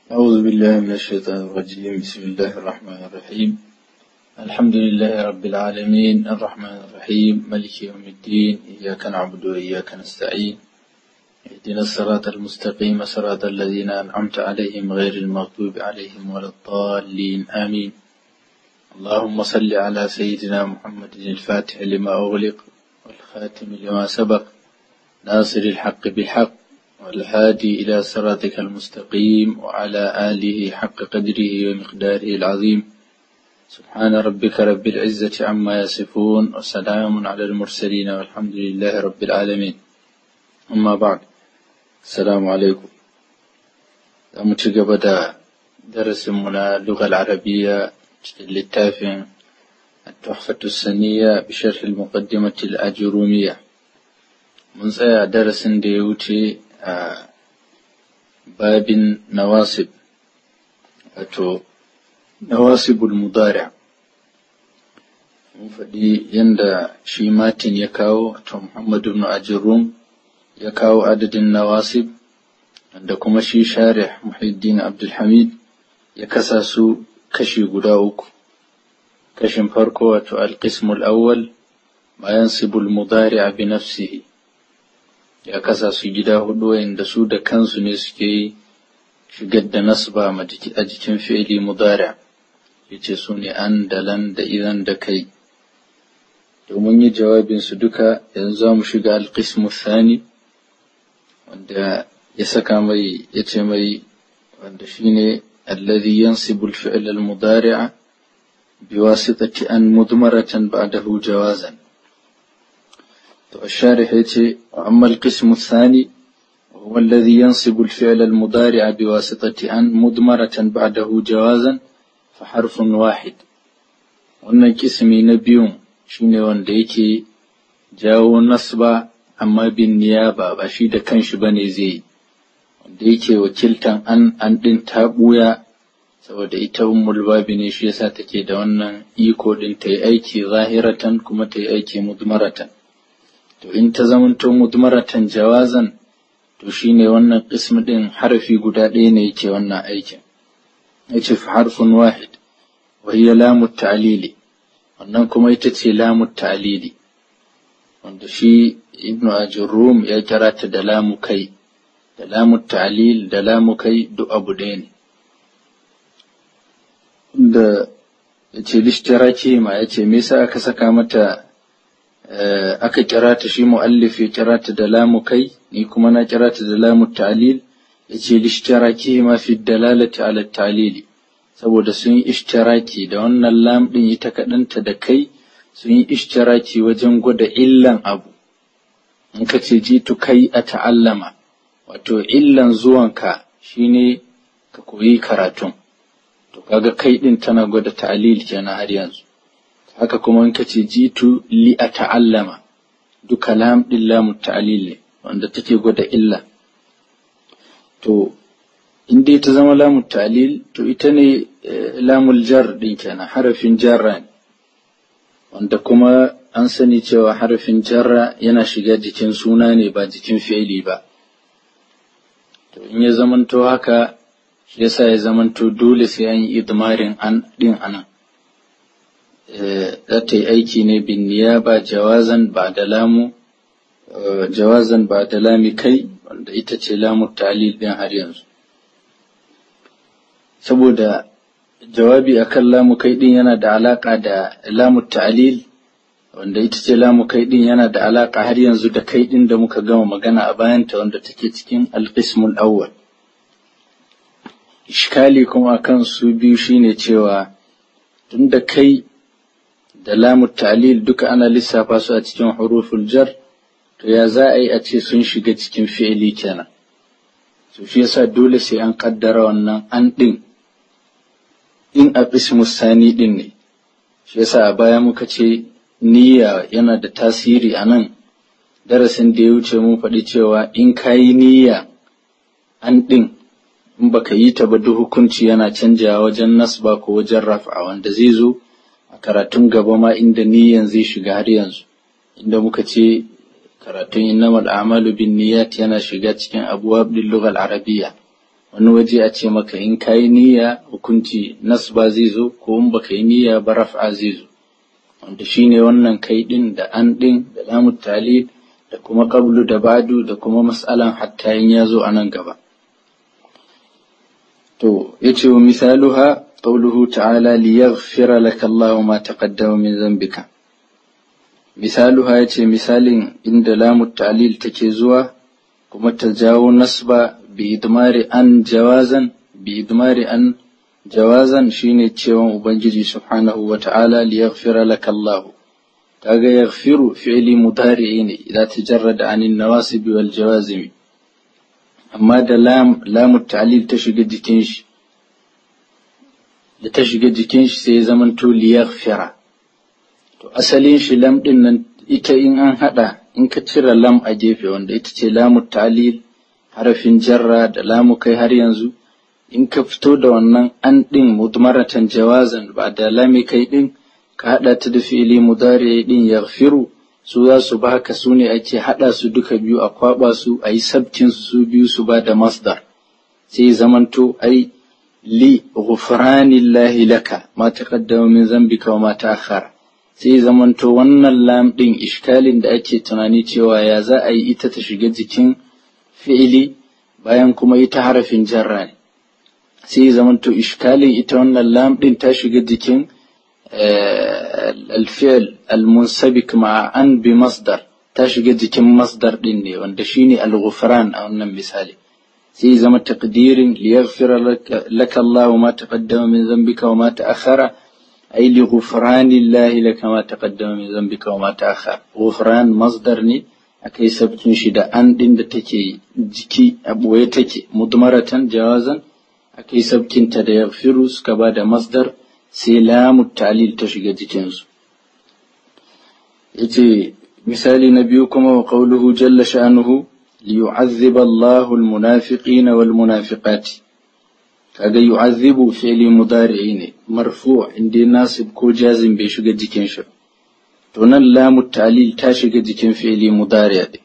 أعوذ بالله من الشيطان الرجيم بسم الله الرحمن الرحيم الحمد لله رب العالمين الرحمن الرحيم ملك يوم الدين إياك نعبد وإياك نستعين اهدنا الصراط المستقيم صراط الذين أنعمت عليهم غير المغضوب عليهم ولا الضالين آمين اللهم صل على سيدنا محمد الفاتح لما أغلق والخاتم لما سبق ناصر الحق بالحق والهادي إلى صراطك المستقيم وعلى آله حق قدره ومقداره العظيم سبحان ربك رب العزة عما يصفون وسلام على المرسلين والحمد لله رب العالمين أما بعد السلام عليكم متقبل درس من اللغة العربية للتافع التحفة السنية بشرح المقدمة الأجرومية mun tsaya darasin da ya wuce a babin nawasib wato nawasibul mudari mun faɗi yadda shi matin ya kawo wato muhammadu ibn ajirun ya kawo adadin nawasib da kuma shi sharih muhiddin abdulhamid ya kasa su kashi guda uku kashin farko wato alqismul awwal ma yansibul mudari bi nafsihi ya kasa su gida hudu wanda su da kansu ne suke shigar da nasba a jikin fi'ili mudari yace su ne an da lan da idan da kai domin yi jawabin su duka yanzu za mu shiga alqismu thani wanda ya saka mai ya ce mai wanda shine alladhi yansibu al-fi'l al-mudari'a biwasitati an mudmaratan ba'dahu jawazan الشارح يتي وأما القسم الثاني وهو الذي ينصب الفعل المضارع بواسطة أن مضمرة بعده جوازا فحرف واحد wannan kismi na biyun shine wanda yake jawo nasba amma bin niyaba ba shi da kanshi bane zai yi wanda yake wakiltan an an din ta buya saboda ita ummul babi ne shi yasa take da wannan iko din ta yi aiki zahiratan kuma ta yi aiki mudmaratan to in ta zamanto mudmaratan jawazan to shine wannan qism din harfi guda ɗaya ne yake wannan aikin yace fa harfun wahid wa hiya lamu ta'lili wannan kuma ita ce lamu ta'lili wanda shi ibnu ajurrum ya kira ta da lamu kai da lamu ta'lil da lamu kai duk abu ɗaya ne da yace lishtiraki ma yace me yasa aka saka mata aka kira ta shi mu'allif ya kira ta da lamu kai ni kuma na kira ta da lamu ta'lil yace lishtiraki ma fi dalalati ala ta'lili saboda sun yi ishtiraki da wannan lam din ita kadanta da kai sun yi ishtiraki wajen gwada illan abu in ka ce jitu kai a ta'allama wato illan zuwanka shine ka koyi karatun to kaga kai din tana gwada ta'lil kenan har yanzu haka kuma in kace jitu li a ta'allama duka lam din lamu ta'lil ne wanda take gwada illa to in dai ta zama lamu ta'lil to ita ne lamul jar din kenan harafin jarra ne wanda kuma an sani cewa harafin jarra yana shiga jikin suna ne ba jikin fi'ili ba to in ya zamanto haka shi yasa ya zamanto dole sai an yi idmarin an din anan za ta yi aiki ne bin niyaba jawazan ba da lamu jawazan ba da lami kai wanda ita ce lamu talil din har yanzu saboda jawabi akan lamu kai din yana da alaka da lamu ta'lil wanda ita ce lamu kai din yana da alaka har yanzu da kai din da muka gama magana a bayanta wanda take cikin alqismul awwal ishkali kuma akan su biyu shine cewa tunda kai da lamu ta'lil duka ana lissafa su a cikin huruful jar to ya za a yi a ce sun shiga cikin fi'ili kenan to shi yasa dole sai an kaddara wannan an din in a ismu sani din ne shi yasa a baya muka ce niyya yana da tasiri a nan darasin da ya wuce mun faɗi cewa in ka yi niyya an din in baka yi ta ba duk hukunci yana canjawa wajen nasba ko wajen raf'a wanda zai zo a karatun gaba ma inda niyyan zai shiga har yanzu inda muka ce karatun innamal a'malu bin niyyat yana shiga cikin abwab din lughal arabiyya wani waje a ce maka in ka yi niyya hukunci nasba zai zo ko in baka yi niyya ba raf'a zai zo wanda shine wannan kai din da an din da lamu talil da kuma qablu da badu da kuma mas'alan hatta in ya zo a nan gaba to yace wa misaluha qawluhu ta'ala liyaghfira laka Allahu ma taqaddama min dhanbika misaluha yace misalin inda lamu ta'lil take zuwa kuma ta jawo nasba bi idmari an jawazan bi idmari an jawazan shine cewa ubangiji subhanahu wa ta'ala liyaghfira laka Allah kaga yaghfiru fi'li mudari ne idan tajarrada an nawasib wal jawazim amma da lam lamu ta'lil ta shiga jikin shi da ta shiga jikin shi sai ya zamanto liyaghfira to asalin shi lam din nan ita in an hada in ka cire lam a gefe wanda ita ce lamu ta'lil harafin jarra da lamu kai har yanzu in ka fito da wannan an din mudmaratan jawazan ba da lami kai din ka hada ta da fi'ili mudari din yaghfiru su za su baka su ne ake hada su duka biyu a kwaba su a yi sabkin su biyu su ba da masdar sai zamanto ai li ghufranillahi laka ma taqaddama min zambika wa ma ta'akhkhara sai zamanto wannan lam ɗin ishkalin da ake tunani cewa ya za a yi ita ta shiga jikin fi'ili bayan kuma ita harafin jarra ne sai zamanto ishkalin ita wannan lam ɗin ta shiga jikin alfi'il almunsabik ma'a an bi masdar ta shiga jikin masdar ɗin ne wanda shine al-ghufran a wannan misali sai zama taqdirin liyaghfira laka Allahu ma taqaddama min dhanbika wa ma ta'akhkhara أي لغفران الله لك ما تقدم من ذنبك وما تأخر غفران مصدر ني أكي سبتين شدا أن دين تكي جكي أبوي تكي مضمرة جوازا أكي سبتين تدا يغفروس كباد مصدر سلام التعليل تشيغا جكينز يتي مثال نبيكم وقوله جل شأنه ليعذب الله المنافقين والمنافقات kaga yu'azzibu fi'li mudari'i ne marfu inda nasib ko jazim bai shiga jikin shi to nan lamu ta'lil ta shiga jikin fi'li mudari'a din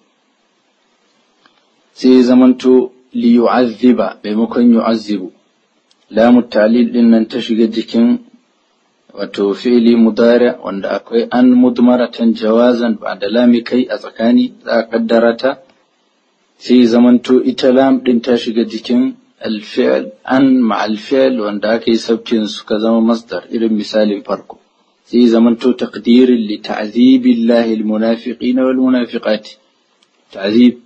sai zamanto li yu'azziba maimakon yu'azzibu lamu ta'lil din nan ta shiga jikin wato fi'li mudari wanda akwai an mudmaratan jawazan ba da lami kai a tsakani za a kaddara ta sai zamanto ita lam din ta shiga jikin الفعل أن مع الفعل وأن كي سبتين كذا مصدر إلى مثال فرق زي زمن تو تقدير لتعذيب الله المنافقين والمنافقات تعذيب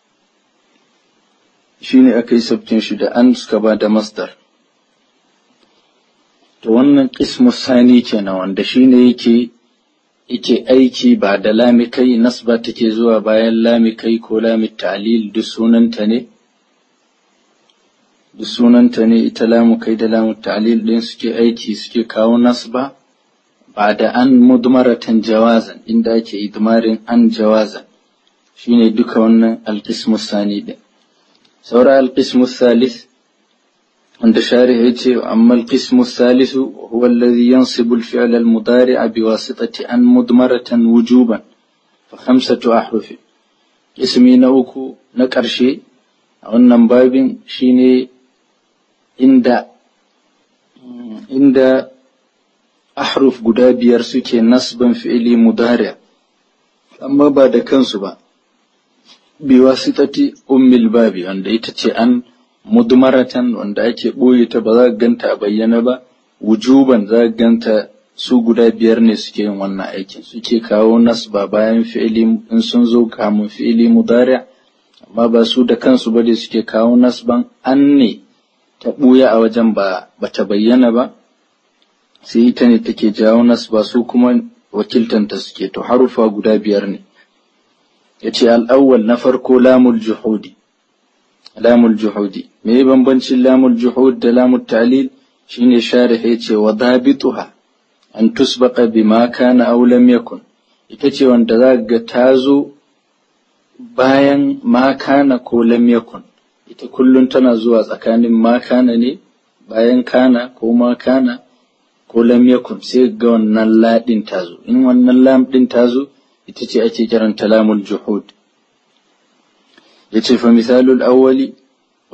شيني أكي سبتين شدا أن كبا مصدر to wannan ƙismu sani kenan wanda shine yake yake aiki ba da lamikai nasba take zuwa bayan lamikai ko lami ta'lil duk sunanta ne duk sunanta ne ita lamu kai da lamu ta'lil din suke aiki suke kawo nasba ba da an mudmaratan jawazan inda ake idmarin an jawazan shine duka wannan alqismu sani din saura alqismu salis wanda sharih yace amma alqismu salisu huwa alladhi yansibu alfi'l almudari' biwasitati an mudmaratan wujuban fa khamsatu ahruf ismi na uku na ƙarshe a wannan babin shine inda inda ahruf guda biyar suke nasban fi'ili mudari amma ba da kansu ba bi wasitati ummil babi wanda ita ce an mudmaratan wanda ake ɓoye ta ba za ka ganta a bayyana ba wujuban za ka ganta su guda biyar ne suke yin wannan aikin suke kawo nasba bayan fi'ili in sun zo kamun fi'ili mudari amma ba su da kansu ba da suke kawo nasban an ne ta ɓuya a wajen ba ta bayyana ba sai ita ne take jawo nas ba su kuma wakiltanta suke to harufa guda biyar ne ya ce al'awwal na farko lamul juhudi lamul juhudi me bambancin lamul juhud da lamul ta'lil shine sharih ya ce wa dabituha an tusbaqa bima kana aw lam yakun ita ce wanda za ga ta zo bayan ma kana ko lam yakun ita kullum tana zuwa tsakanin ma kana ne bayan kana ko ma kana ko lam yakun sai ga wannan ladin ta zo in wannan lam din ta zo ita ce ake kiranta lamul juhud yace fa misalul awwali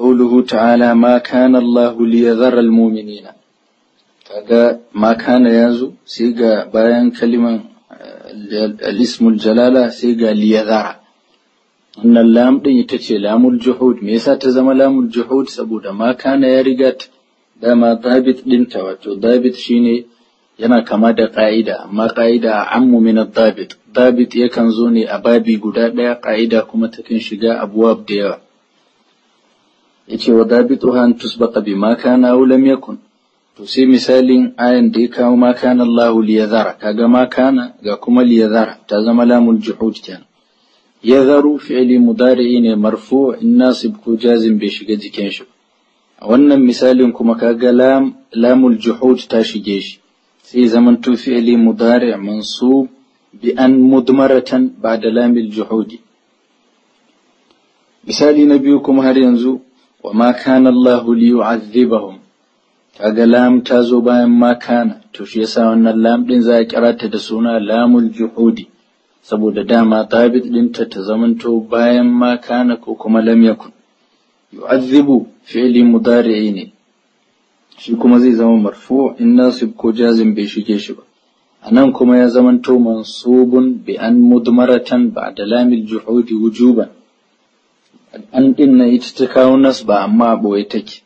قوله تعالى ما كان الله ليذر المؤمنين kaga ma kana yazo sai ga bayan kaliman al-ismul jalala sai ga liyadhara wannan lam din ita ce lamul juhud me yasa ta zama lamul juhud saboda ma kana ya riga dama dabit dinta wato dabit shine yana kama da ƙa'ida amma ƙa'ida ammu min dabit dabit yakan zo ne a babi guda ɗaya ƙa'ida kuma takan shiga abuwab da yawa yace wa dabituha an tusbaqa bima kana aw lam yakun to sai misalin ayan da ya kawo ma kana Allah liyadhara kaga ma kana ga kuma liyadhara ta zama lamul juhud kenan yadharu fi'li mudari'i ne marfu' in nasib ko jazim bai shiga jikin shi a wannan misalin kuma kaga lam lamul juhud ta shige shi sai zaman to fi'li mudari' mansub bi an mudmaratan ba'da lamil juhudi misali na biyu kuma har yanzu wa ma kana Allah liyu'adhibahum kaga lam ta zo bayan ma kana to shi yasa wannan lam din za a kira ta da suna lamul juhudi saboda dama tabit dinta ta zamanto bayan ma kana ko kuma lam yakun yu'adhibu fi'li mudari'i ne shi kuma zai zama marfu in nasib ko jazim bai shige shi ba anan kuma ya zamanto mansubun bi an mudmaratan ba'da lamil juhudi wujuban an din na ita ta kawo nasba amma boye take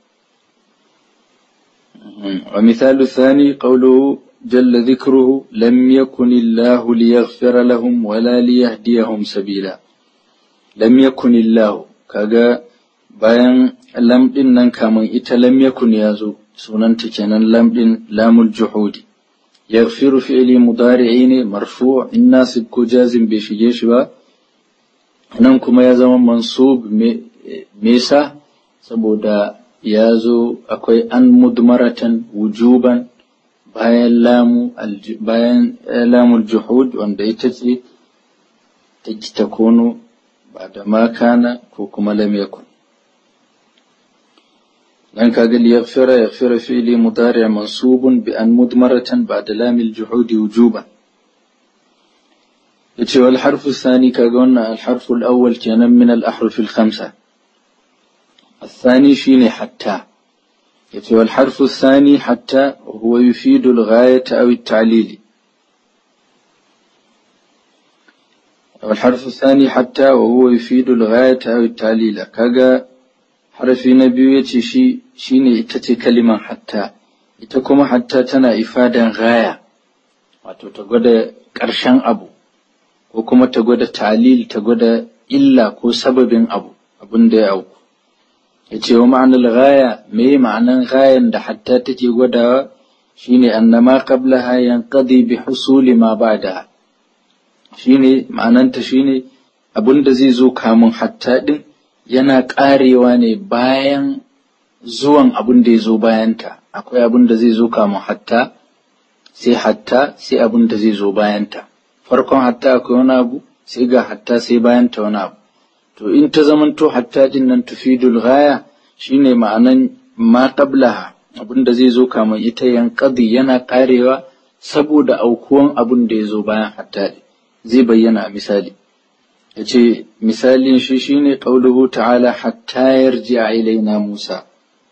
ومثال الثاني قوله جل ذكره لم يكن الله ليغفر لهم ولا ليهديهم سبيلا لم يكن الله كاغا bayan lam din nan kamun ita lam yakun ya zo sunanta kenan lam din lamul juhudi yaghfiru fi'li mudari'i ne marfu' in nasib ko jazim bai shige shi ba nan kuma ya zama mansub me yasa saboda ya zo akwai an mudmaratan wujuban bayan lamu bayan lamul juhud wanda ita ce ta ta kono ba da makana ko kuma lam yakun dan kaga li yaghfira yaghfira fi'li mudari' mansubun bi an mudmaratan ba'da lamil juhud wujuban yace wal harfu thani kaga wannan al harfu al awwal kenan min al ahruf al khamsa الثاني شين حتى يتوى الحرف الثاني حتى وهو يفيد الغاية أو التعليل والحرف الثاني حتى وهو يفيد الغاية أو التعليل كاغا حرف نبي شي شيني اتتي كلمة حتى ita حتى تنا إفادة غاية wato ta gwada ƙarshen abu ko kuma ta gwada talil ta gwada illa ko sababin abu abin da ya auku ya ce wa ma'anar gaya me ma'anan gayan da hatta take gwadawa shine annama qablaha yanqadi bi husuli ma ba'da shine ma'ananta shine abin da zai zo kamun hatta din yana karewa ne bayan zuwan abin da ya zo bayanta akwai abin da zai zo kamun hatta sai hatta sai abin da zai zo bayanta farkon hatta akwai wani abu sai ga hatta sai bayanta wani abu to in ta zamanto hatta din nan tufidul ghaya shine ma'anan ma qablaha abinda zai zo kamar ita yanqadi yana karewa saboda aukuwan abin da ya zo bayan hatta zai bayyana a misali yace misalin shi shine qauluhu ta'ala hatta yarji'a ilaina Musa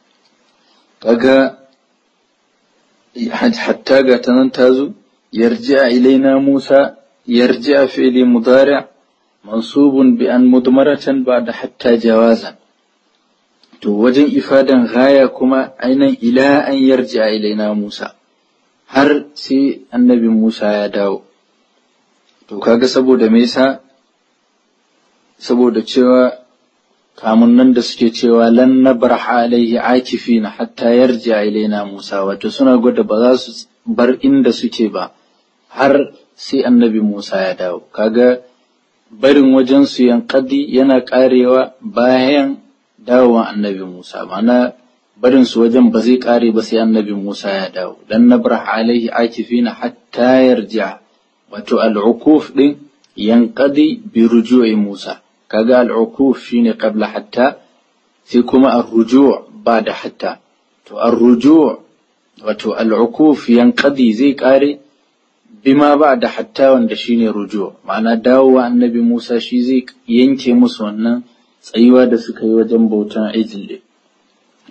kaga hatta ga tanan tazo yarji'a ilaina Musa yarji'a fi'li mudari' منصوب بأن مضمرة بعد حتى جوازا to wajen ifadan gaya kuma ainihin ila an yarja ilaina Musa har sai annabi Musa ya dawo to kaga saboda me yasa saboda cewa kamun nan da suke cewa lan nabraha alaihi akifina hatta yarja ilaina Musa wato suna gwada ba za su bar inda suke ba har sai annabi Musa ya dawo kaga barin wajen su yankadi yana karewa bayan dawowa annabi Musa ma'ana barin su wajen ba zai kare ba sai annabi Musa ya dawo dan nabrah alaihi akifina hatta yarja wato al'ukuf din yanqadi bi ruju'i Musa kaga al'ukuf shine qabla hatta sai kuma ar-ruju' ba'da hatta to ar-ruju' wato al'ukuf yanqadi zai kare bima ba'da hatta wanda shine ruju' ma'ana dawowa annabi Musa shi zai yanke musu wannan tsayuwa da suka yi wajen bautan ijil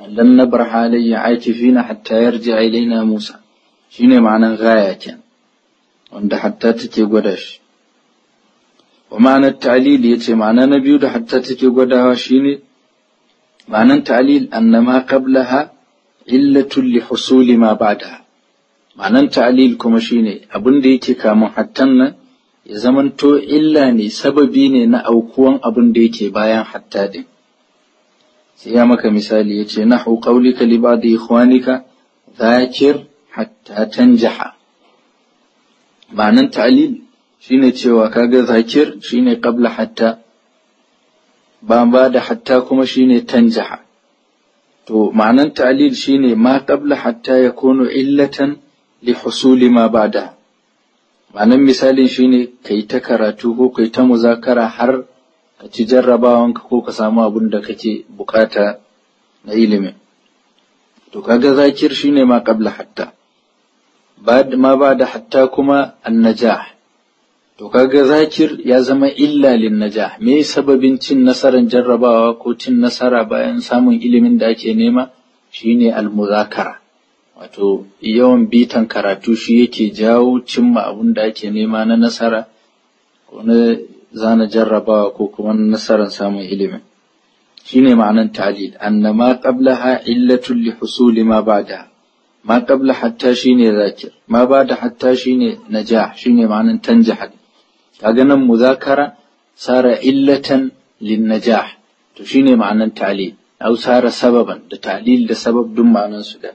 lan nabraha alayya akifina hatta yarji ilaina Musa shine ma'anan gaya kenan wanda hatta take gwada shi wa ma'anar ta'lil yace ma'ana na biyu da hatta take gwadawa shine ma'anan ta'lil annama qablaha illatun li husuli ma ba'daha ma'anan ta'lil kuma shine abin da yake kamun hattan nan ya zamanto illa ne sababi ne na aukuwan abin da yake bayan hatta din sai ya maka misali yace nahu qawlika li ba'di ikhwanika dhakir hatta tanjaha ma'anan ta'lil shine cewa kaga zakir shine qabla hatta ba ba da hatta kuma shine tanjaha to ma'anan ta'lil shine ma qabla hatta yakunu illatan li husuli ma ba'da ma'anan misalin shine kai ta karatu ko kai ta muzakara har ka ci jarrabawanka ko ka samu abin da kake bukata na ilimin to kaga zakir shine ma qabla hatta ma ba da hatta kuma annajah to kaga zakir ya zama illa lin najah me sababin cin nasarar jarrabawa ko cin nasara bayan samun ilimin da ake nema shine almuzakara wato yawan bitan karatu shi yake jawo cimma abin da ake nema na nasara ko na zana jarrabawa ko kuma nasarar samun ilimin shine ma'anan ta'lil annama qablaha illatun li husuli ma ba'daha ما قبل حتى شيني ذاكر ما بعد حتى شيني نجاح شيني معنى تنجح كأجنا مذاكرة صار إلة للنجاح تشيني معنى تعليل أو صار سببا لتعليل لسبب دم معنى سدا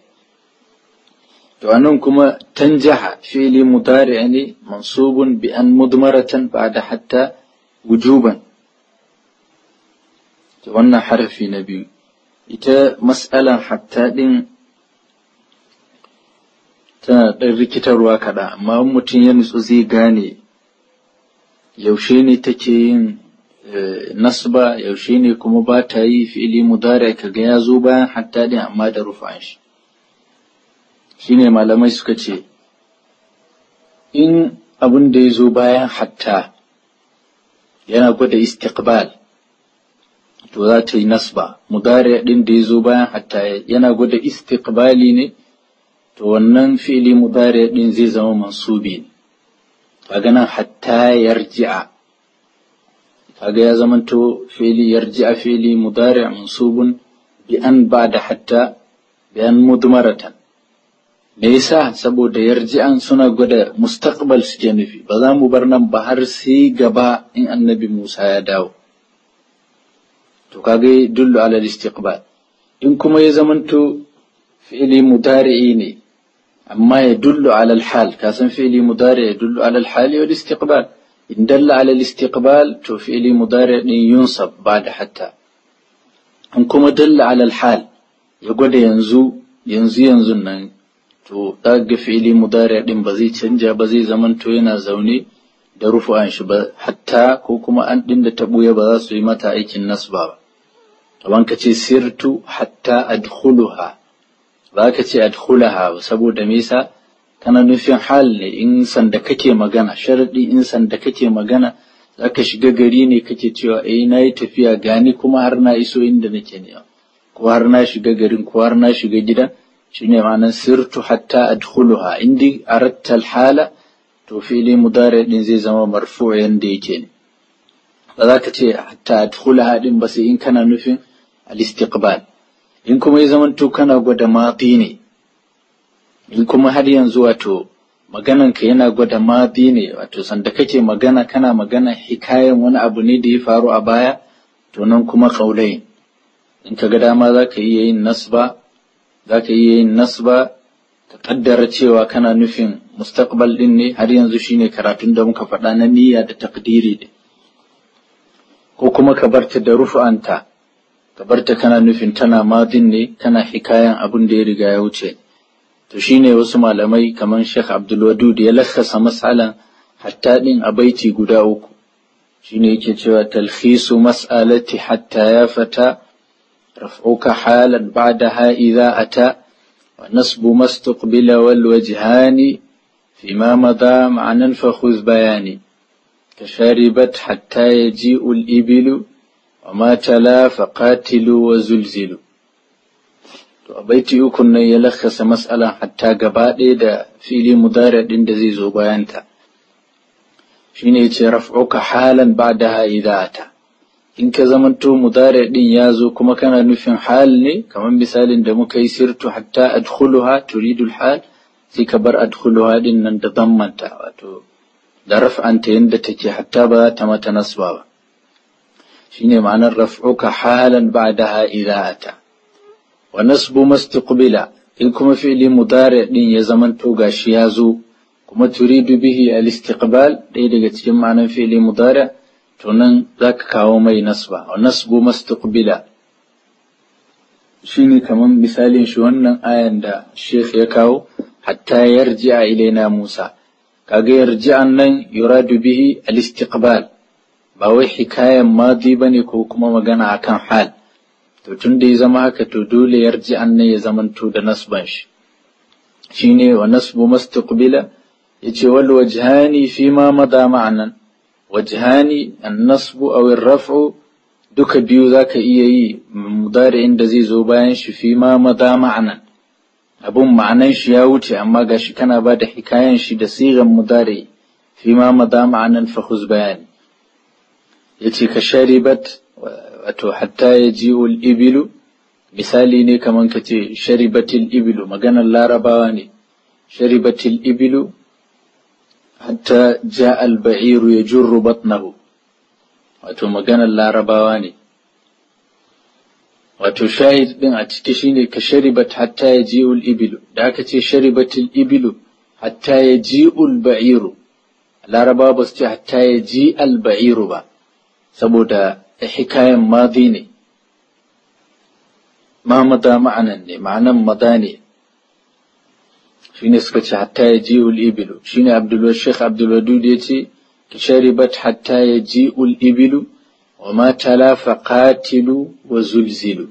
كما تنجح فعل مضارع يعني منصوب بأن مضمرة بعد حتى وجوبا وانا حرف نبي إتا مسألة حتى دين tana ɗan rikitarwa kaɗan amma mutum ya nutsu zai gane yaushe ne take yin nasba yaushe ne kuma ba ta yi fi'ili mudari kaga ya zo bayan hatta din amma da rufan shi shine malamai suka ce in abin da ya zo bayan hatta yana gwada istiqbal to za ta yi nasba mudari din da ya zo bayan hatta yana gwada istiqbali ne to wannan fi'ili mudari din zai zama mansubi ne kaga nan hatta yarji'a kaga ya zamanto fi'ili yarji'a fi'ili mudari mansubun bi an ba'da hatta bi an mudmaratan me yasa saboda yarji'an suna gwada mustaqbal suke nufi ba za mu bar nan ba har sai gaba in annabi Musa ya dawo to kaga dullu ala istiqbal in kuma ya zamanto fi'ili mudari'i ne amma ya dullu ala al-hal kasan fi'ili mudari ya dullu ala al-hal wal istiqbal in dalla ala al-istiqbal to fi'ili mudari din yunsab ba'da hatta in kuma dalla ala al-hal ya gwada yanzu yanzu yanzu nan to daga fi'ili mudari din ba zai canja ba zai zamanto yana zaune da rufu'an shi ba hatta ko kuma an din da ta buya ba za su yi mata aikin nasba ba kaman ka ce sirtu hatta adkhuluha ba ka ce adkhulaha saboda me yasa kana nufin hal ne in sanda kake magana sharadi in sanda kake magana zaka shiga gari ne kake cewa eh nayi tafiya gani kuma har na iso inda nake ne ko har na shiga garin ko har na shiga gidan shine ma'anar sirtu hatta adkhuluha indi aratta hala to fili mudari din zai zama marfu yanda yake ne ba za ka ce hatta adkhulaha din ba sai in kana nufin al-istiqbal in kuma ya zamanto kana gwada madi ne in kuma har yanzu wato magananka yana gwada madi ne wato sanda kake magana kana magana hikayen wani abu ne da ya faru a baya to nan kuma kaulai in ka ga dama za ka iya yin nasba za ka iya yin nasba ka kaddara cewa kana nufin mustaqbal din ne har yanzu shine karatun da muka faɗa na niyya da takdiri ne ko kuma ka barta da rufu'anta ka barta kana nufin tana madin ne kana hikayan abin da ya riga ya wuce to shine wasu malamai kamar Sheikh Abdul Wadud ya lakasa mas'alan hatta din a baiti guda uku shine yake cewa talkhisu mas'alati hatta ya fata raf'uka halan ba'daha idha ata wa nasbu mastaqbila wal wajhani فيما مضى معنى فخذ بياني كشاربت حتى يجيء الإبل وما تلا فقاتلوا وزلزلوا to a baiti ukun nan ya lakasa mas'alan hatta gaba ɗaya da fili mudari ɗin da zai zo bayanta shine yace raf'uka halan ba'daha idza ata in ka zamanto mudari ɗin ya zo kuma kana nufin hal ne kamar misalin da muka yi sirtu hatta adkhuluha turidu hal sai ka bar adkhuluha ɗin nan da dammanta wato da raf'anta yadda take hatta ba za ta mata nasba ba shine ma'anar raf'uka halan ba'daha idza ata wa nasbu mastiqbila in kuma fi'li mudari din ya zamanto gashi ya zo kuma turidu bihi al-istiqbal ɗaya daga cikin ma'anar fi'li mudari to nan zaka kawo mai nasba wa nasbu mastiqbila shine kaman misalin shi wannan ayan da Sheikh ya kawo hatta yarji'a ilaina Musa kaga yarji'an nan yuradu bihi al-istiqbal ba wai hikayan madi bane ko kuma magana akan hal to tun da ya zama haka to dole yarji'an nan ya zamanto da nasban shi shine wa nasbu mustaqbila yace wal wajhani fi ma mada ma'anan wajhani an-nasbu aw ar-raf'u duka biyu zaka iya yi mudari'in da zai zo bayan shi fi ma mada ma'anan abun ma'anan shi ya wuce amma gashi kana ba da hikayan shi da sigan mudari fi ma mada ma'anan fa khuz bayani yace ka sharibat wato hatta yaji'ul ibilu misali ne kaman ka ce sharibatil ibilu maganar larabawa ne sharibatil ibilu hatta ja'a al-ba'iru yajurru batnahu wato maganar larabawa ne wato shahid din a ciki shine ka sharibat hatta ya ji'ul ibilu da aka ce sharibatul ibilu hatta ya ji'ul ba'iru laraba ba su ce hatta ya ji al ba'iru ba saboda hikayen madi ne ma mada ma'anan ne ma'anan mada ne shine suka ce hatta ya ji'ul ibilu shine abdul sheikh abdul wadud ya ce ka sharibat hatta ya ji'ul ibilu وما تلا فقاتلوا وزلزلوا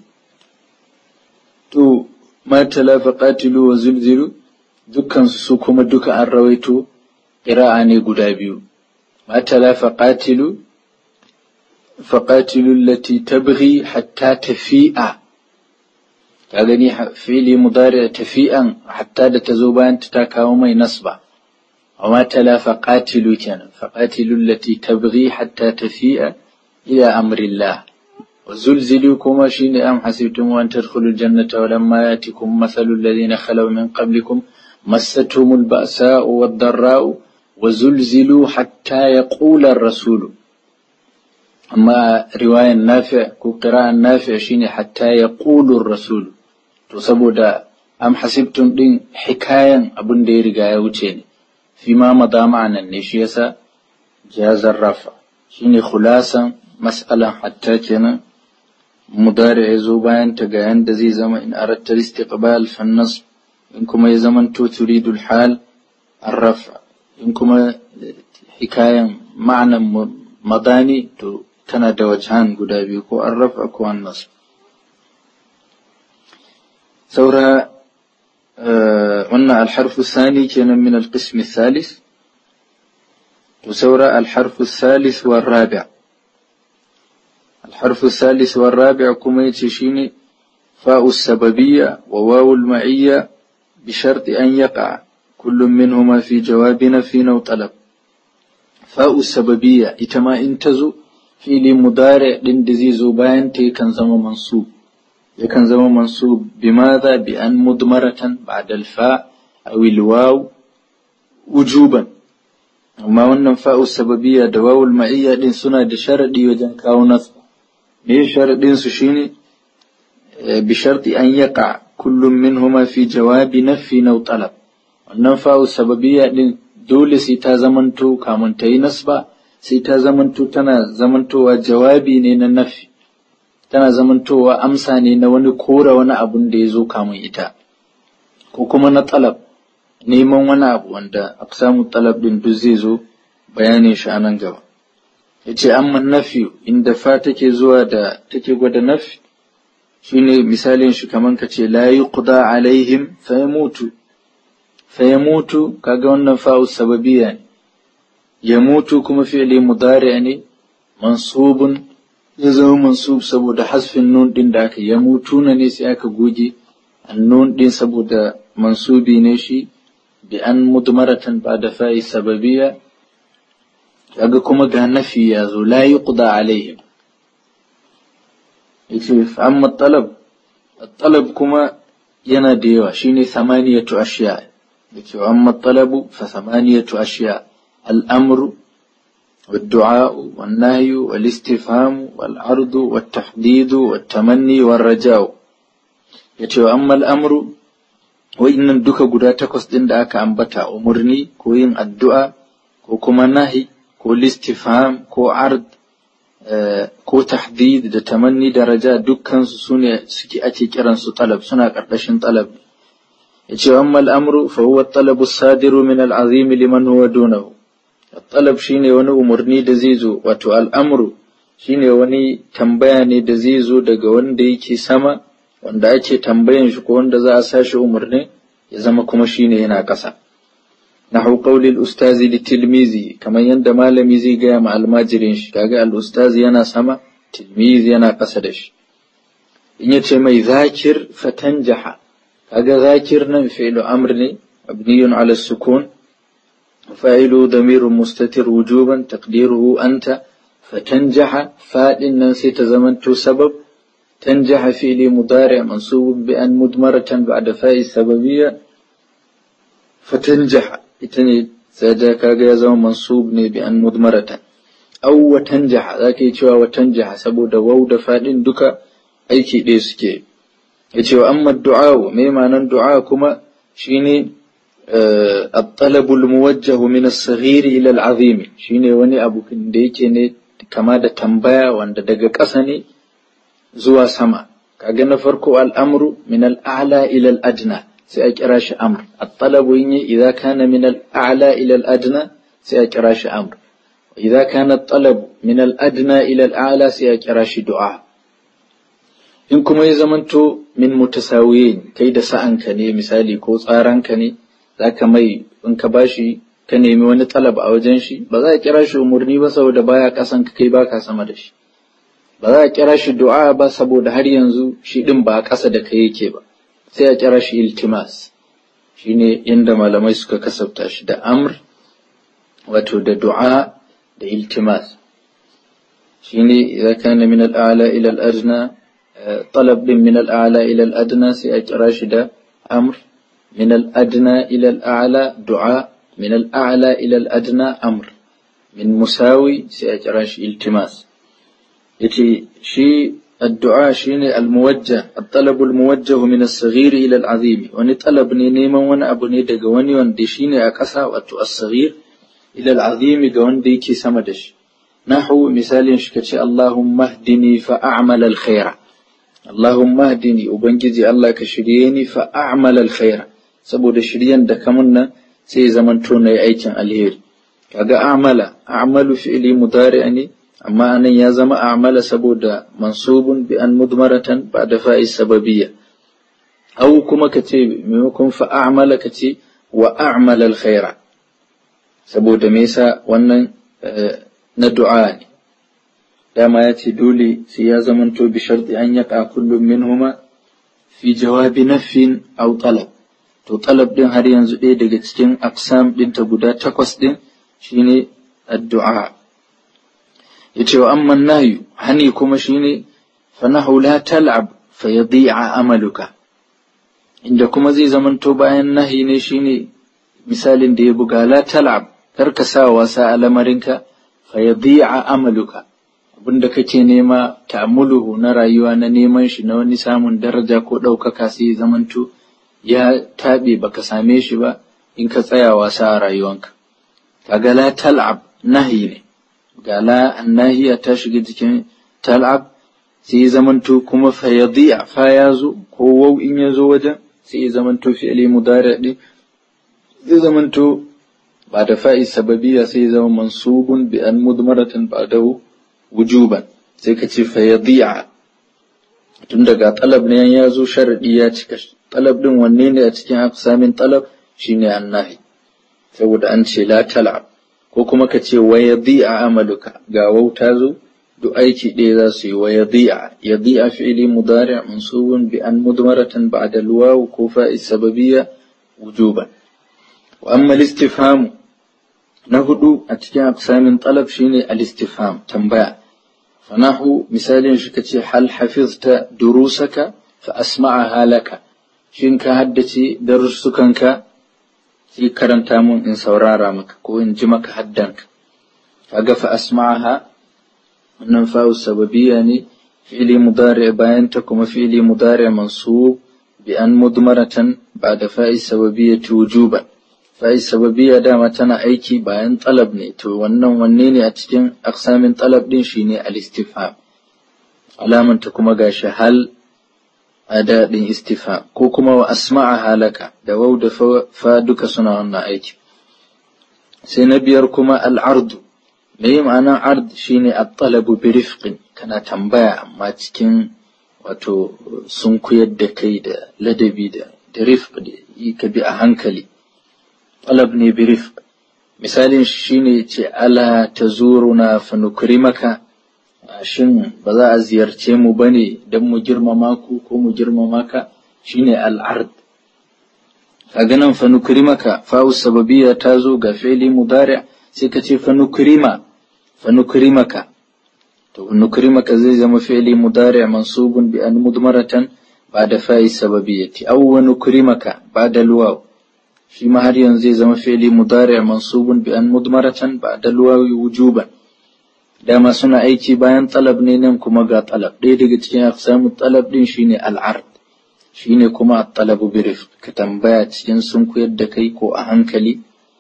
to ma tala faqatilu wa zulzilu dukkan su kuma duka an rawaito qira'a ne guda biyu ma tala faqatilu faqatilu allati tabghi hatta tafi'a ka gani fi'li mudari tafi'an hatta da ta zo bayan ta kawo mai nasba wa ma tala faqatilu kenan faqatilu allati tabghi hatta tafi'a إلى أمر الله وزلزلوا كما شين أم حسبتم أن تدخلوا الجنة ولما يأتكم مثل الذين خلوا من قبلكم مستهم البأساء والضراء وزلزلوا حتى يقول الرسول أما رواية النافع قراءة النافع شين حتى يقول الرسول تصبوا دا أم حسبتم دين حكاية أبن دير وچين فيما مضى معنا النشيسة جاز الرفع شين خلاصا mas'alan hatta kenan mudari ya zo bayan ta ga yanda zai zama in aratta istiqbal fa nasb in kuma ya zama to turidul hal arrafa in kuma hikayan ma'anan madani to tana da wajhan guda biyu ko arrafa ko annas saura wannan alharfu sani kenan min alqism الثالث وسورة الحرف الثالث والرابع الحرف الثالث والرابع كما يتشيني فاء السببية وواو المعية بشرط أن يقع كل منهما في جواب نفي أو طلب فاء السببية إتما انتزو في لمضارع لندزي زبان كان زما منصوب يكن زما منصوب بماذا بأن مضمرة بعد الفاء أو الواو وجوبا amma wannan fa'u sababiyya da wawul ma'iyya din suna da sharadi wajen kawo nasu me sharadin su shine bi sharti an yaqa kullum minhuma fi jawabi nafi na talab wannan fa'u sababiyya din dole sai ta zamanto kamun ta yi nasba sai ta zamanto tana zamantowa jawabi ne na nafi tana zamantowa amsa ne na wani kora wani abun da ya zo kamun ita ko kuma na talab neman wani abu wanda samu talab din duk zai zo bayanin shi a nan gaba ya ce amma nafi inda fa take zuwa da take gwada nafi shine misalin shi kamar ka ce la yuqda alaihim fa yamutu fa yamutu kaga wannan fa'u sababiyya ne yamutu kuma fi'li mudari ne mansubun ya zama mansub saboda hasfin nun din da aka yamutuna ne sai aka goge annun din saboda mansubi ne shi bi an mudmaratan ba da fa'i sababiyya kaga kuma ga nafi ya zo la yuqda alaihim yace amma talab talab kuma yana da yawa shine samaniyatu ashiya yace amma talabu fa samaniyatu ashiya al-amru والدعاء والنهي والاستفهام والعرض والتحديد والتمني والرجاء yace wa ammal amru wa'innan duka guda takwas ɗin da aka ambata umarni ko yin addu'a ko kuma nahi ko listifham ko ard ko tahdid da tamanni da raja dukkansu su ne suke ake kiransu talab suna ƙarƙashin talab yace wa ammal amru fa huwa talabu sadiru min al'azim liman huwa dunahu talab shine wani umarni da zai zo wato al'amru shine wani tambaya ne da zai zo daga wanda yake sama wanda ake tambayan shi ko wanda za a sashi umarni ya zama kuma shine yana ƙasa nahu qawli al-ustazi li tilmizi kamar yadda malami zai gaya ma almajirin shi kaga al-ustazi yana sama tilmizi yana ƙasa da shi in yace mai zakir fatanjaha kaga zakir nan fi'lu amr ne mabniyun ala sukun fa'ilu damirun mustatir wujuban taqdiruhu anta fatanjaha fadin nan sai ta zamanto sabab تنجح فعل مضارع منصوب بأن مدمرة بعد فاء السببية فتنجح إتني ساجا كاغا زما منصوب ني بأن مدمرة أو وتنجح ذاك يتشوى وتنجح سبو دا وو دا فادين دوكا أيكي دي سكي يتشوى أما الدعاء ميما نن دعاء كما شيني آه الطلب الموجه من الصغير إلى العظيم شيني وني أبو كنديكي ني كما دا تنبايا وان دا دقا قسني zuwa sama kaga na farko al'amru min al'ala ila al'adna sai a kira shi amr at-talabu yin idza kana min al'ala ila al'adna sai a kira shi amr idza kana at-talab min al'adna ila al'ala sai a kira shi du'a in kuma ya zamanto min mutasawiyin kai da sa'anka ne misali ko tsaranka ne zaka mai in ka bashi ka nemi wani talab a wajen shi ba za a kira shi umurni ba saboda baya kasan ka kai baka sama da shi ba za a kira shi du'a ba saboda har yanzu shi ɗin ba a ƙasa da kai yake ba sai a kira shi iltimas shine inda malamai suka kasafta shi da amr wato da du'a da iltimas shine idza kana min al-a'la ila al-adna talab din min al-a'la ila al-adna sai a kira shi da amr min al-adna ila al-a'la du'a min al-a'la ila al-adna amr min musawi sai a kira shi iltimas yace shi addu'a shine almuwajjah at-talab almuwajjah min as-saghir ila al-azim wani talab ne neman wani abu ne daga wani wanda shine a ƙasa wato as-saghir ila al-azim ga wanda yake sama da shi nahu misalin shi kace Allahumma hdini fa a'mal al-khaira Allahumma hdini ubangiji Allah ka shirye ni fa a'mal al-khaira saboda shiryan da kamun nan sai zamanto na aikin alheri kaga a'mala a'malu fi'li mudari ne amma anan ya zama a'mala saboda mansubun bi an mudmaratan ba da fa'i sababiyya aw kuma kace maimakon fa a'mala kace wa a'mala alkhaira saboda me yasa wannan na du'a ne dama ya ce dole sai ya zamanto bi sharti an yaqa kullum minhuma fi jawabi nafin aw talab to talab din har yanzu ɗaya daga cikin aqsam ɗinta guda takwas ɗin shine addu'a yace wa amma nahyu hani kuma shine fa nahu la tal'ab fa yadi'a amaluka inda kuma zai zamanto bayan nahi ne shine misalin da ya buga la tal'ab kar ka sa wasa a lamarinka fa yadi'a amaluka abinda kake nema ta'amuluhu na rayuwa na neman shi na wani samun daraja ko ɗaukaka sai zamanto ya taɓe baka same shi ba in ka tsaya wasa a rayuwanka kaga la tal'ab nahi ne ga la annahiya ta shiga jikin tal'ab sai ya zamanto kuma fa yadi'a fa ya zo ko wau in ya zo wajen sai ya zamanto fi'li mudari din zai zamanto ba da fa'i sababiyya sai ya zama mansubun bi an mudmaratan ba'dahu wujuban sai ka ce fa yadi'a tun daga talab ne ya zo sharadi ya cika talab din wanne ne a cikin aqsamin talab shine annahi saboda an ce la tal'ab ko kuma ka ce wa yadi'a amaluka ga wauta zo duk aiki ɗaya za su yi wa yadi'a yadi'a fi'li mudari' mansubun bi an mudmaratan ba'da al-waw ko fa'i sababiyya wujuban wa amma al-istifham na hudu a cikin aqsamin talab shine al-istifham tambaya fanahu misalin shi kace hal hafizta durusaka fa asma'aha laka shin ka haddace darussukanka sai karanta mun in saurara maka ko in ji maka haddanka kaga fa asma'aha wannan fa'u sababiyya ne fi'li mudari bayan ta kuma fi'li mudari mansub bi an mudmaratan ba'da fa'i sababiyyati wujuban fa'i sababiyya dama tana aiki bayan talab ne to wannan wanne ne a cikin aqsamin talab din shine al-istifham alaman ta kuma gashi hal ada din istifham ko kuma wa asma'a halaka da waw da fa duka suna wannan aiki sai na biyar kuma al-ardu me yi ma'anar ard shine at-talabu bi rifqin kana tambaya amma cikin wato sun kuyar da kai da ladabi da da rifq da yi ka bi a hankali talab ne bi rifq misalin shine ce ala tazuruna fa nukrimaka shin ba za a ziyarce mu bane dan mu girmama ku ko mu girmama ka shine al-ard kaga nan fa nukrimaka fa'u sababiyya ta zo ga fi'li mudari' sai ka ce fa nukrima fa nukrimaka to nukrimaka zai zama fi'li mudari' mansubun bi an mudmaratan ba'da fa'i sababiyyati aw wa nukrimaka ba'da alwaw shi ma har yanzu zai zama fi'li mudari' mansubun bi an mudmaratan ba'da alwaw wujuban dama suna aiki bayan talab ne nan kuma ga talab ɗaya daga cikin aqsamu talab din shine al'ard shine kuma at-talabu bi rifq ka tambaya cikin sun koyar da kai ko a hankali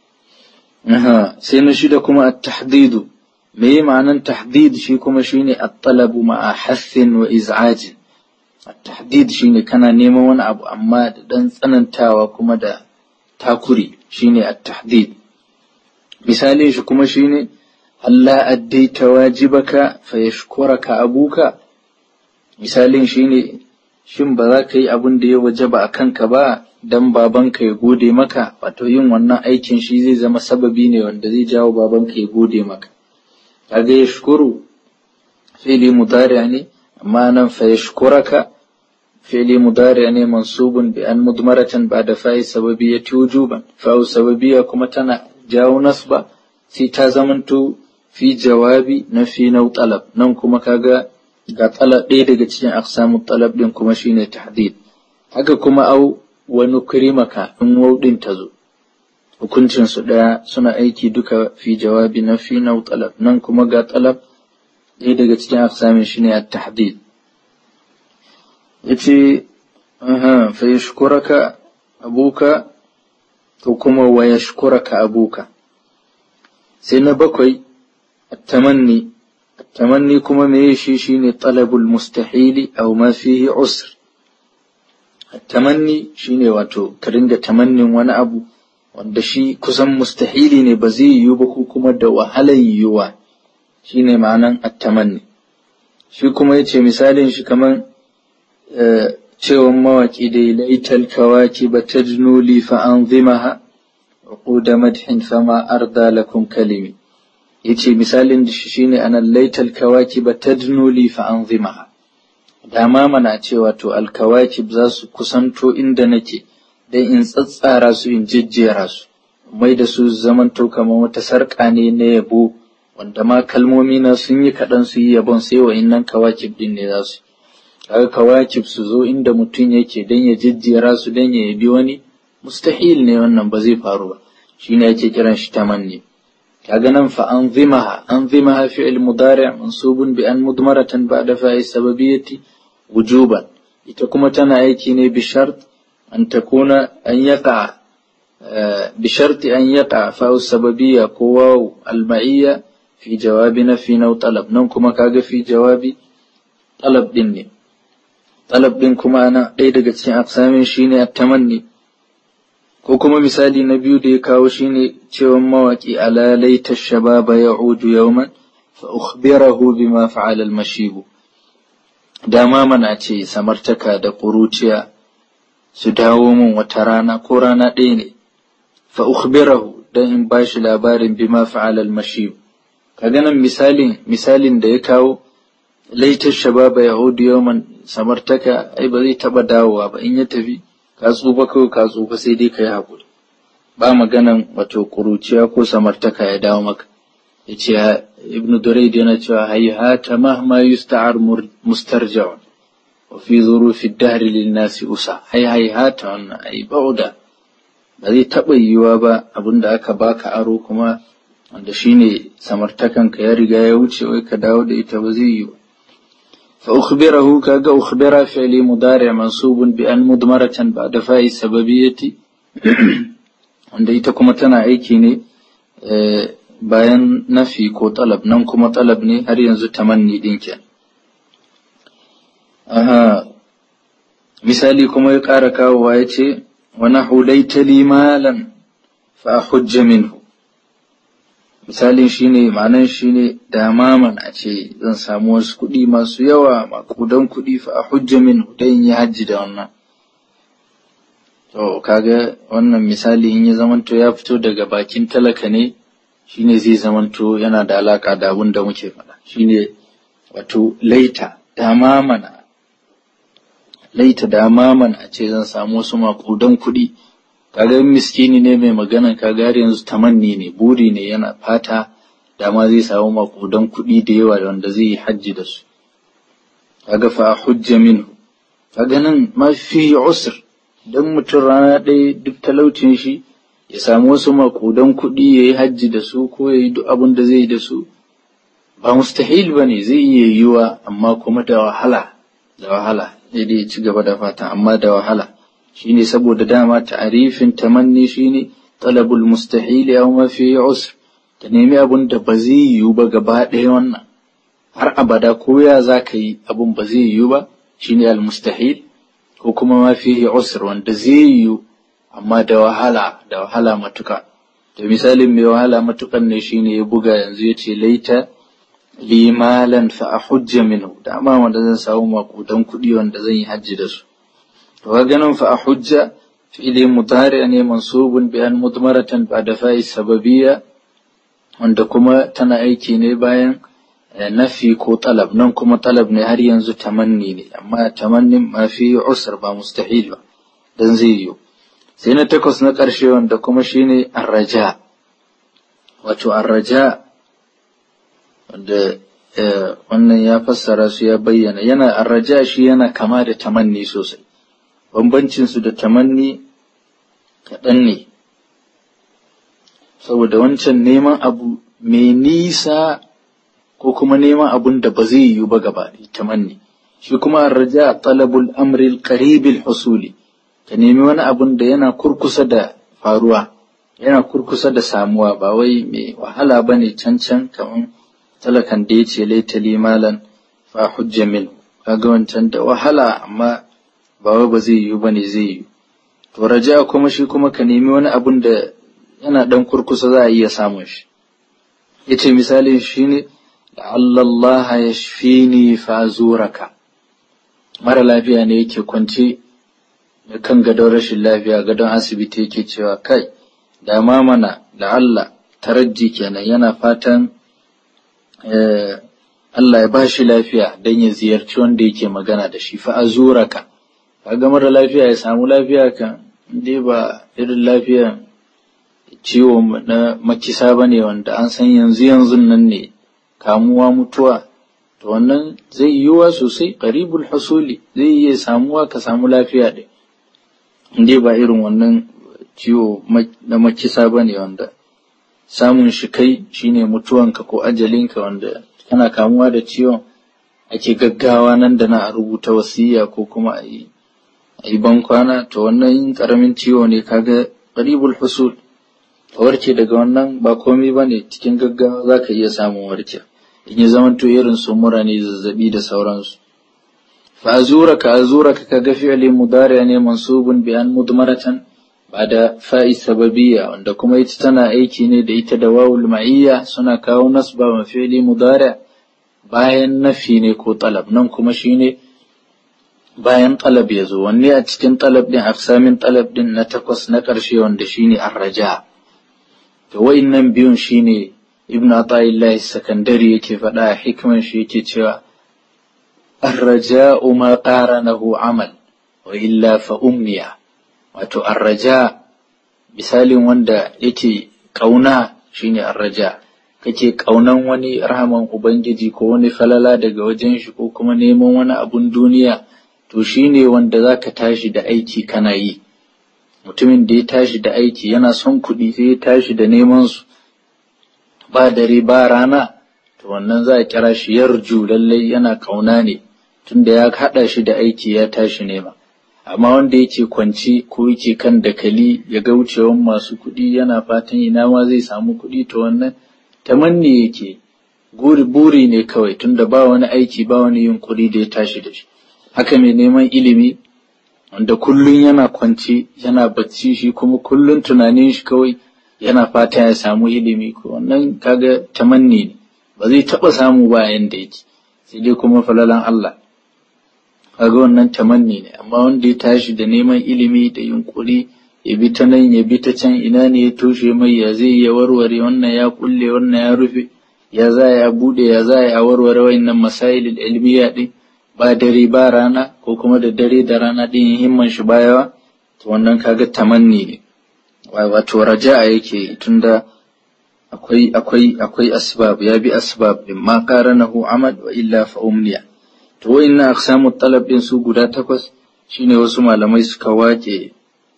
Aha, sai na shida kuma at-tahdidu me yi ma'anan tahdid shi kuma shine at-talabu ma'a hassin wa iz'ajin at-tahdid shine kana neman wani abu amma da dan tsanantawa kuma da takuri shine at-tahdid misali shi kuma shine Allah addaita wajibaka fa yashkuraka abuka misalin shine shin ba za ka yi abin da ya wajaba a kanka ba dan babanka ya gode maka wato yin wannan aikin shi zai zama sababi ne wanda zai jawo babanka ya gode maka kaga ya shukuru fi'li mudari ne amma nan fa yashkuraka fi'li mudari ne mansubun bi an mudmaratan ba'da fa'i sababiyyati wujuban fa'u sababiyya kuma tana jawo nasba sai ta zamanto fi jawabi na fi nau talab nan kuma kaga ga talab ɗaya daga cikin aqsamu talab din kuma shine tahdid haka kuma au wani kirimaka in wauɗin ta zo hukuncin su ɗaya suna aiki duka fi jawabi na fi nau talab nan kuma ga talab ɗaya daga cikin aqsamin shine at-tahdid yace aha fa yashkuraka abuka to kuma wa yashkuraka abuka sai na bakwai at-tamanni at-tamanni kuma me shi shine talabul mustahili aw ma fihi usr tamanni shine wato ka ringa tamannin wani abu wanda shi kusan mustahili ne ba zai yiwu ba ko kuma da wahalar yiwuwa shine ma'anan at-tamanni shi kuma yace misalin shi kaman cewan mawaki dai laital kawaki ba tajnu li fa anzimaha uqud madhin fama arda lakum kalimi yace misalin shi shine anan laital kawaki ba tajnu li fa anzimaha dama mana cewa to alkawakib za su kusanto inda nake dan in tsatsara su in jejjera su mai da su zamanto kamar wata sarƙa ne na yabo wanda ma kalmomi na sun yi kaɗan su yi yabon sai wa innan kawakib din ne za su kaga kawakib su zo inda mutum yake dan ya jejjera su dan ya yabi wani mustahil ne wannan ba zai faru ba shine yake kiran shi tamanni kaga nan fa anzimaha anzimaha fi'l mudari' mansubun bi an mudmaratan ba'da fa'i sababiyyati wujuban ita kuma tana aiki ne bi shart an takuna an yaqa bi sharti an yaqa fa'u sababiyya ko waw al-ma'iyya fi jawabi nafi naw talab nan kuma kaga fi jawabi talab din ne talab din kuma ana ɗaya daga cikin aqsamin shine at-tamanni ko kuma misali na biyu da ya kawo shine cewa mawaki ala laita shababa ya'udu yawman fa ukhbirahu bima fa'ala al-mashibu dama mana ce samartaka da ƙuruciya su dawo min wata rana ko rana ɗaya ne fa ukhbirahu dan in bashi labarin bima fa'ala al-mashib ka ganin misalin misalin da ya kawo laitar shababa yahudu yawman samartaka ai ba zai taba dawowa ba in ya tafi ka tsufa kawai ka tsufa sai dai ka yi haƙuri ba maganan wato kuruciya ko samartaka ya dawo maka ya ce ibn duraid yana cewa hayyata mahma yusta'ar mustarja'un wa fi zurufi dahri lin nasi usa hay hayyata wannan ai bauda ba zai taɓa yiwuwa ba abinda aka baka aro kuma wanda shine samartakan ka ya riga ya wuce wai ka dawo da ita ba zai yi ba fa ukhbirahu kaga ukhbira fi'li mudari' mansubun bi an mudmaratan ba'da fa'i sababiyyati wanda ita kuma tana aiki ne bayan nafi ko talab nan kuma talab ne har yanzu tamanni din ke aha misali kuma ya ƙara kawowa ya ce wa nahu laita li malan fa hujja minhu misalin shine ma'anan shine da maman a ce zan samu wasu kuɗi masu yawa makudan kuɗi fa hujja minhu dan yi hajji da wannan To, kaga wannan misali in ya zamanto ya fito daga bakin talaka ne, shine zai zamanto yana da alaka da abin da muke faɗa. Shine wato laita, dama mana, laita dama mana a ce zan samu wasu makudan kuɗi. Kaga miskini ne mai maganan kaga har yanzu tamanni ne, buri ne yana fata dama zai samu makudan kuɗi da yawa wanda zai yi hajji da su. Kaga fa hujja minhu. Kaga nan ma fi usr don mutum rana ɗaya duk talaucin shi ya samu wasu makudan kuɗi ya yi hajji da su ko ya yi duk abin da zai yi da su ba mustahil ba ne zai iya yiwa amma kuma da wahala da wahala daidai ci gaba da fata amma da wahala shine saboda dama ta'arifin tamanni shine talabul mustahil ya mafi usr ka nemi abin da ba zai yiwu ba gaba ɗaya wannan har abada ko ya za ka yi abin ba zai yiwu ba shine al mustahil ko kuma ma fihi usr wanda zai yiwu amma da wahala da wahala matuka to misalin mai wahala matukan ne shine ya buga yanzu ya ce laita li malan fa ahujja minhu da amma wanda zan samu makudan kuɗi wanda zan yi hajji da su to ga ganin fa ahujja fi'li mudari ne mansubun bi an mudmaratan ba'da fa'i sababiyya wanda kuma tana aiki ne bayan nafi ko talab nan kuma talab ne har yanzu tamanni ne amma tamannin ma fi usr ba mustahil ba dan zai yiwu sai na takwas na ƙarshe wanda kuma shine arraja wato arraja wanda wannan ya fassara su ya bayyana yana arraja shi yana kama da tamanni sosai bambancin su da tamanni kaɗan ne saboda wancan neman abu mai nisa ko kuma neman abun da ba zai yiwu ba gaba tamanni shi kuma arraja talabul amril qaribil husuli ka nemi wani abun da yana kurkusa da faruwa yana kurkusa da samuwa ba wai mai wahala ba ne can can kamar talakan da ya ce laita limalan fa hujja min kaga wancan da wahala amma ba wai ba zai yiwu ba ne zai yiwu to raja kuma shi kuma ka nemi wani abun da yana dan kurkusa za a iya samun shi yace misalin shine la'alla Allah yashfini fa zuraka mara lafiya ne yake kwance da kan gadon rashin lafiya gadon asibiti yake cewa kai da ma mana da Allah tarajji kenan yana fatan Allah ya bashi lafiya don ya ziyarci wanda yake magana da shi fa azuraka kaga mara lafiya ya samu lafiya kan dai ba irin lafiya ciwo na makisa bane wanda an san yanzu yanzu nan ne kamuwa mutuwa to wannan zai yiwuwa sosai qaribul husuli zai iya samuwa ka samu lafiya ɗin dai ba irin wannan ciwo na makisa ba ne wanda samun shi kai shine mutuwanka ko ajalinka wanda kana kamuwa da ciwon ake gaggawa nan da na a rubuta wasiya ko kuma a yi a yi bankwana to wannan yin karamin ciwo ne kaga qaribul husul ka warke daga wannan ba komai ba ne cikin gaggawa za ka iya samun warke in ya zama to irin su mura ne zazzabi da sauransu فأزورك أزورك كفعل مضارع منصوب بأن مضمرة بعد فاء السببية عندكم يتتنا أيكي ندي تدواو المعية سنة كاو نصب فعل مضارع bayan nafi ne ko talab nan kuma shine bayan talab ya zo wanne a cikin talab din aksamin talab din na takwas na ƙarshe wanda shine arraja to wa'innan biyun shine ibn ata'illahi sakandari yake faɗa a hikman shi yake cewa arraja'u ma qaranahu amal wa illa fa umniya wato arraja misalin wanda yake kauna shine arraja kake kaunan wani rahaman ubangiji ko wani falala daga wajen shi ko kuma neman wani abun duniya to shine wanda zaka tashi da aiki kana yi mutumin da ya tashi da aiki yana son kuɗi sai ya tashi da neman su ba dare ba rana to wannan za a kira shi yarju lallai yana kauna ne tunda ya haɗa shi da aiki ya tashi nema amma wanda yake kwanci ko yake kan dakali ya ga wucewan masu kuɗi yana fatan ina ma zai samu kuɗi to wannan tamanni yake guri buri ne kawai tunda ba wani aiki ba wani yunkuri da ya tashi da shi haka mai neman ilimi wanda kullun yana kwanci yana bacci shi kuma kullun tunanin shi kawai yana fata ya samu ilimi ko wannan kaga tamanni ne ba zai taɓa samu ba yanda yake sai dai kuma falalan Allah kaga wannan tamanni ne amma wanda ya tashi da neman ilimi da yunkuri ya bi ta nan ya bi ta can ina ne ya toshe mai ya zai ya warware wannan ya kulle wannan ya rufe ya za ya bude ya za ya warware wayannan masailul ilmiya din ba dare ba rana ko kuma da dare da rana din himman shi bayawa to wannan kaga tamanni ne wato raja'a yake tunda akwai akwai akwai asbab ya bi asbab din ma qaranahu amad wa illa fa umniya to wayannan aqsamu talab din su guda takwas shine wasu malamai suka wace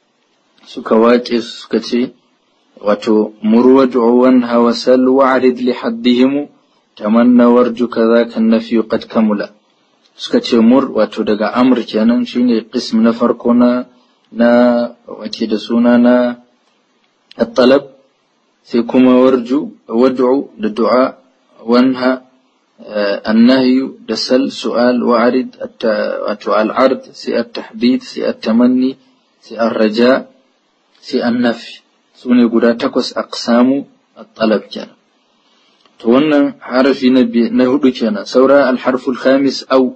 suka wace suka ce wato murwaju wanha wa sal wa'rid li haddihim tamanna warju kadhaka nafi qad kamula suka ce mur wato daga amr kenan shine qism na farko na na wace da suna na at-talab sai kuma warju wad'u da du'a wanha النهي دسل سؤال وعرض العرض سي التحديد سي التمني سي الرجاء سي النفي سوني قدا تكوس أقسام الطلب كان تونا حرف نبي نهدو كان سورة الحرف الخامس أو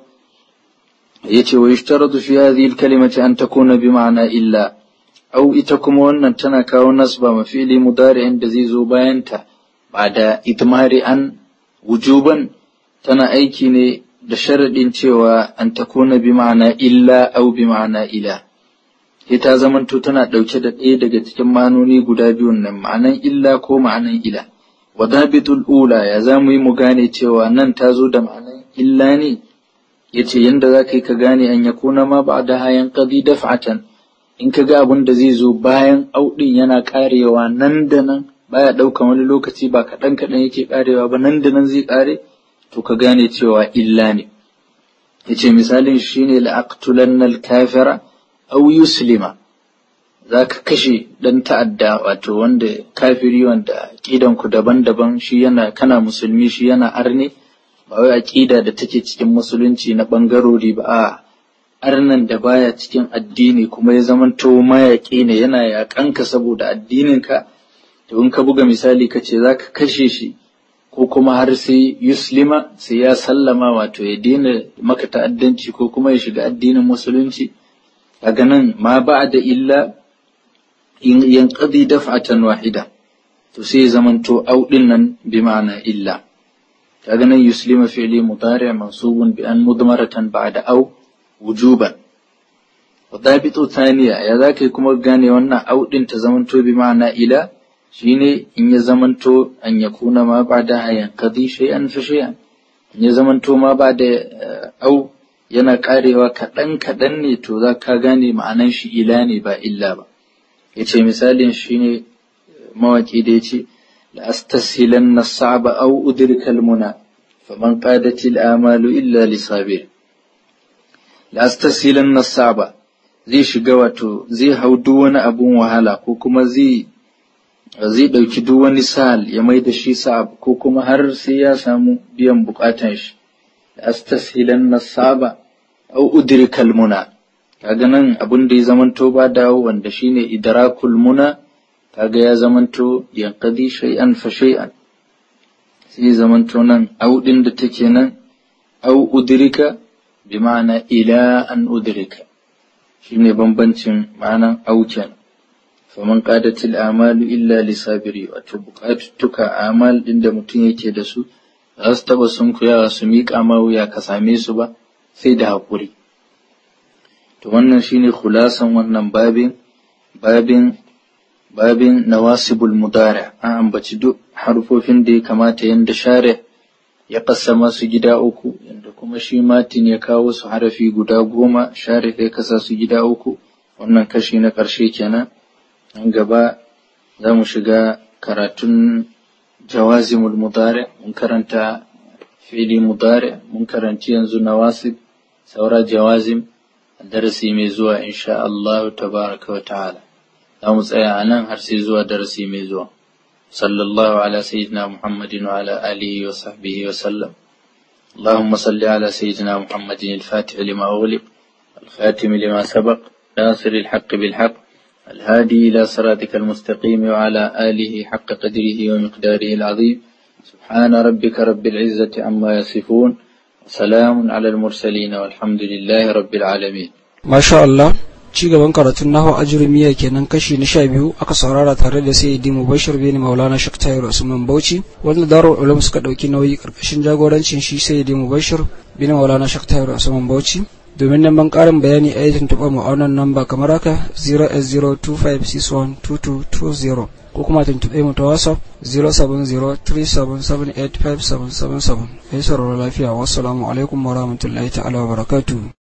يتي ويشترط في هذه الكلمة أن تكون بمعنى إلا أو إتكم وأن تنكا ونصب مفيل مضارع دزيزو باينتا بعد إتمار أن وجوبا tana aiki ne da sharaɗin cewa an ta kuna bi ma'ana illa au bi ma'ana ila. Sai ta zamanto tana ɗauke da ɗaya daga cikin ma'anoni guda biyun nan ma'anan illa ko ma'anan ila. Wadabitul ula ya za mu yi mu gane cewa nan ta zo da ma'anan illa ne, ya ce yadda za ka yi ka gane an ya kuna ma ba da hayan ƙadi daf'atan in ka ga abin da zai zo bayan auɗin yana ƙarewa nan da nan baya ɗaukan wani lokaci ba kaɗan kaɗan yake ƙarewa ba nan da nan zai ƙare to ka gane cewa illa ne yace misalin shine la'aqtulanna al-kafira aw yuslima zaka kashe dan ta'adda wato wanda kafiri wanda aqidan ku daban-daban shi yana kana musulmi shi yana arne ba wai aqida da take cikin musulunci na bangarori ba a arnan da baya cikin addini kuma ya zamanto mayaƙi ne yana yaƙanka saboda addininka to in ka buga misali ka ce zaka kashe shi ko kuma har sai yuslima sai ya sallama wato ya daina maka ta'addanci ko kuma ya shiga addinin musulunci daga nan ma ba da illa yanqadi daf'atan wahida to sai zamanto au din nan bi ma'ana illa daga nan yuslima fi'li mudari mansubun bi an mudmaratan ba'da au wujuban وضابط ثانية يا ذاك كما gane wannan au din ta zamanto bi ma'ana ila shine in ya zamanto an ya kuna ma ba da hayan kadi shay'an fa shay'an in ya zamanto ma ba da au yana karewa kaɗan kaɗan ne to za ka gane ma'anan shi ila ne ba illa ba ya ce misalin shi ne mawaƙi da ya ce la astasilan na sa'aba au udrikal muna faman qadatil amalu illa li sabir la astasilan na sa'aba zai shiga wato zai hau duk wani abun wahala ko kuma zai zai ɗauki duk wani sal ya mai da shi sa'ab ko kuma har sai ya samu biyan bukatan shi astashilan nasaba au udrikal muna kaga nan abin da ya zamanto ba dawo wanda shine idrakul muna kaga ya zamanto yanqadi shay'an fa shay'an sai zamanto nan au din da take nan au udrika bi ma'ana ila an udrika shine bambancin ma'anan au kenan faman qadatil amalu illa lisabiri wato bukatuttuka amal din da mutum yake da su za su taba sun kuyawa su miƙa ma wuya ka same su ba sai da haƙuri to wannan shine khulasan wannan babin babin babin nawasibul mudari an ambaci duk harfofin da ya kamata yanda share ya kassama su gida uku yanda kuma shi matin ya kawo su harafi guda goma share ya kasa su gida uku wannan kashi na ƙarshe kenan nan gaba za mu shiga karatun jawazimul mudari mun karanta fili mudari mun karanci yanzu nawasib saura jawazim darasi mai zuwa insha Allah tabaraka wa ta'ala za mu tsaya a nan har sai zuwa darasi mai zuwa sallallahu ala sayyidina muhammadin wa ala alihi wa sahbihi wa sallam اللهم صل على سيدنا محمد الفاتح لما أغلق الخاتم لما سبق ناصر الحق بالحق الهادي إلى صراطك المستقيم وعلى آله حق قدره ومقداره العظيم سبحان ربك رب العزة عما يصفون وسلام على المرسلين والحمد لله رب العالمين ما شاء الله ci gaban karatun nahu ajrumiya kenan kashi na sha biyu aka saurara tare da sayyidi mubashir bin maulana shak tayar usman bauchi wanda darul ulum suka dauki nauyi karkashin jagorancin shi sayyidi mubashir bin maulana shak tayar usman bauchi domin neman karin bayani a yi tuntuɓa mu a wannan namba kamar haka 0s025612220 ko kuma tuntuɓe mu ta whatsapp 07037785777 kai sauraro lafiya wassalamu alaikum warahmatullahi ta'ala wa barakatuhu